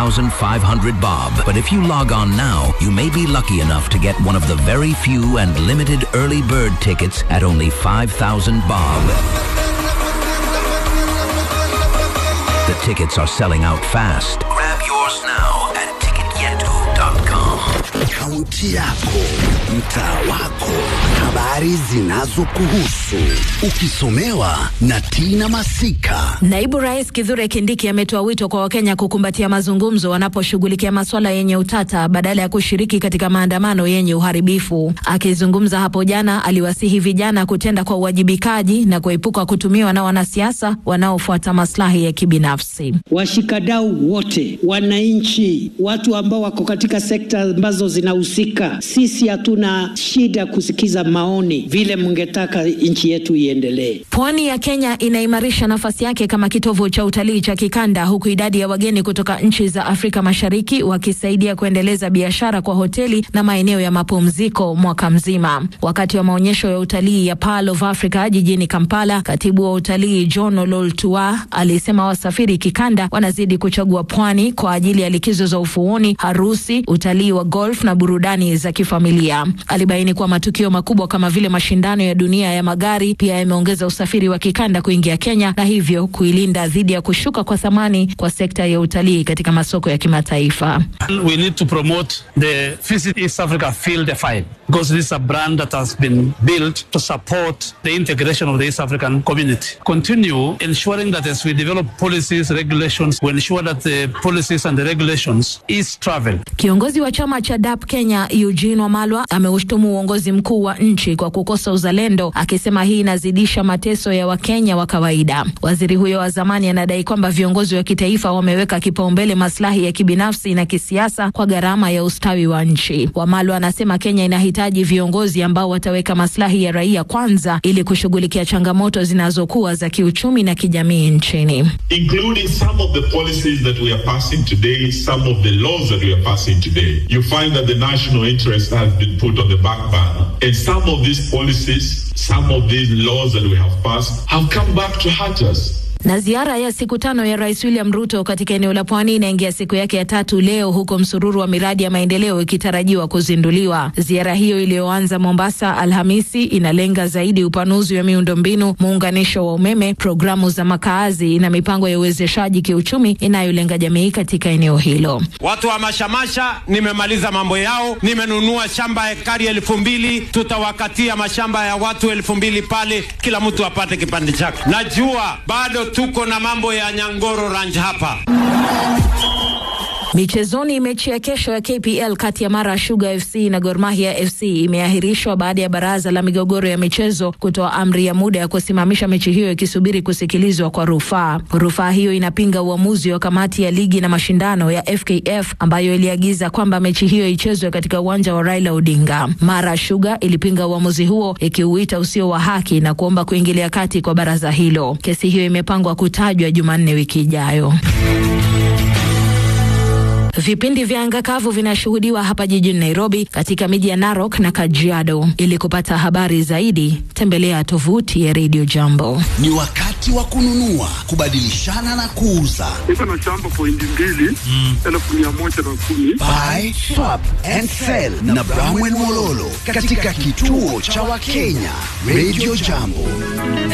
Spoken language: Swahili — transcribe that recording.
3,500 bob. But if you log on now, you may be lucky enough to get one of the very few and limited early bird tickets at only 5,000 bob. The tickets are selling out fast. Grab yours now at ticketyetu.com. Kaunti yako, mtaa wako, habari zinazokuhusu, ukisomewa na Tina Masika. Naibu Rais Kithure Kindiki ametoa wito kwa Wakenya kukumbatia mazungumzo wanaposhughulikia masuala yenye utata badala ya kushiriki katika maandamano yenye uharibifu. Akizungumza hapo jana, aliwasihi vijana kutenda kwa uwajibikaji na kuepuka kutumiwa na wanasiasa wanaofuata maslahi ya kibinafsi. Washikadau wote, wananchi, watu ambao wako katika sekta ambazo zinahusika, sisi hatuna shida kusikiza maoni vile mngetaka nchi yetu iendelee. Pwani ya Kenya inaimarisha nafasi yake kama kitovu cha utalii cha kikanda huku idadi ya wageni kutoka nchi za Afrika Mashariki wakisaidia kuendeleza biashara kwa hoteli na maeneo ya mapumziko mwaka mzima. Wakati wa maonyesho ya utalii ya Pearl of Africa jijini Kampala, katibu wa utalii John Ololtua alisema wasafiri kikanda wanazidi kuchagua pwani kwa ajili ya likizo za ufuoni, harusi, utalii wa golf na burudani za kifamilia. Alibaini kuwa matukio makubwa kama vile mashindano ya dunia ya magari pia yameongeza usafiri wa kikanda kuingia Kenya na hivyo kuilinda dhidi ya kushuka kwa thamani kwa sekta ya utalii katika masoko ya kimataifa. We need to promote the Visit East Africa Feel the Vibe because this is a brand that has been built to support the integration of the East African community. Continue ensuring that as we develop policies, regulations, we ensure that the policies and the regulations ease travel. Kiongozi wa chama cha DAP Kenya Eugene Wamalwa ameushtumu uongozi mkuu wa nchi kwa kukosa uzalendo, akisema hii inazidisha mateso ya Wakenya wa kawaida. Waziri huyo wa zamani anadai kwamba viongozi wa kitaifa wameweka kipaumbele maslahi ya kibinafsi na kisiasa kwa gharama ya ustawi wa nchi. Wamalwa anasema Kenya inahitaji viongozi ambao wataweka maslahi ya raia kwanza ili kushughulikia changamoto zinazokuwa za kiuchumi na kijamii nchini. including some of the policies that we are passing today, some of the laws that we are passing today, you find that the national interest has been put on the back burner. And some of these policies, some of these laws that we have passed have come back to hurt us. Na ziara ya siku tano ya Rais William Ruto katika eneo la Pwani inaingia siku yake ya tatu leo, huko msururu wa miradi ya maendeleo ikitarajiwa kuzinduliwa. Ziara hiyo iliyoanza Mombasa Alhamisi inalenga zaidi upanuzi wa miundombinu, muunganisho wa umeme, programu za makaazi na mipango ya uwezeshaji kiuchumi inayolenga jamii katika eneo hilo. Watu wa mashamasha nimemaliza mambo yao, nimenunua shamba ekari elfu mbili tutawakatia mashamba ya watu elfu mbili pale, kila mtu apate kipande chake. Najua bado tuko na mambo ya Nyangoro Ranch hapa. Michezoni, mechi ya kesho ya KPL kati ya Mara Sugar FC na Gor Mahia FC imeahirishwa baada ya baraza la migogoro ya michezo kutoa amri ya muda ya kusimamisha mechi hiyo ikisubiri kusikilizwa kwa rufaa. Rufaa hiyo inapinga uamuzi wa kamati ya ligi na mashindano ya FKF ambayo iliagiza kwamba mechi hiyo ichezwe katika uwanja wa Raila Odinga. Mara Sugar ilipinga uamuzi huo ikiuita usio wa haki na kuomba kuingilia kati kwa baraza hilo. Kesi hiyo imepangwa kutajwa Jumanne wiki ijayo. Vipindi vya anga kavu vinashuhudiwa hapa jijini Nairobi, katika miji ya Narok na Kajiado. Ili kupata habari zaidi, tembelea tovuti ya Radio Jambo. Ni wakati wa kununua, kubadilishana na kuuza. Niko na shamba pointi mbili elfu mia moja na kumi. Buy, swap and sell na Bramwell Mololo katika kituo cha Wakenya Radio Jambo.